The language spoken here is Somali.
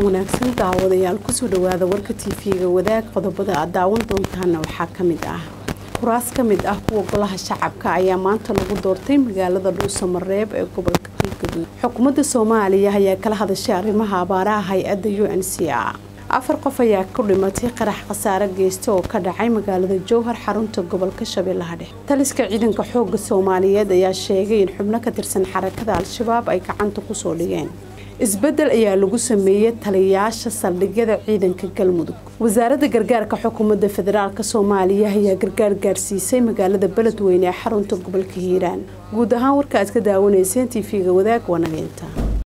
wanaagsan daawadayaal kusoo dhawaada warka tv-ga wadaag qodobada aad daawan doontaana waxaa ka mid ah kuraas ka mid ah kuwa golaha shacabka ayaa maanta lagu doortay magaalada dhuusamareeb ee gobolka galgaduud xukuumadda soomaaliya ayaa kala hadashay arrimaha abaaraha hay-adda u n c a afar qof ayaa ku dhimatay qarax khasaare geysta oo ka dhacay magaalada jowhar xarunta gobolka shabeellaha dhexe taliska ciidanka xooga soomaaliyeed ayaa sheegay in xubno ka tirsan xarakada al-shabaab ay gacanta kusoo dhigeen isbedel ayaa lagu sameeyey taliyayaasha saldhigyada ciidanka galmudug wasaaradda gargaarka xukuumadda federaalk soomaaliya ayaa gargaar gaarsiisay magaalada beledweyne ee xarunta gobolka hiiraan guud ahaan warka aad ka daawanayseen tv-ga wadaag waa nageynta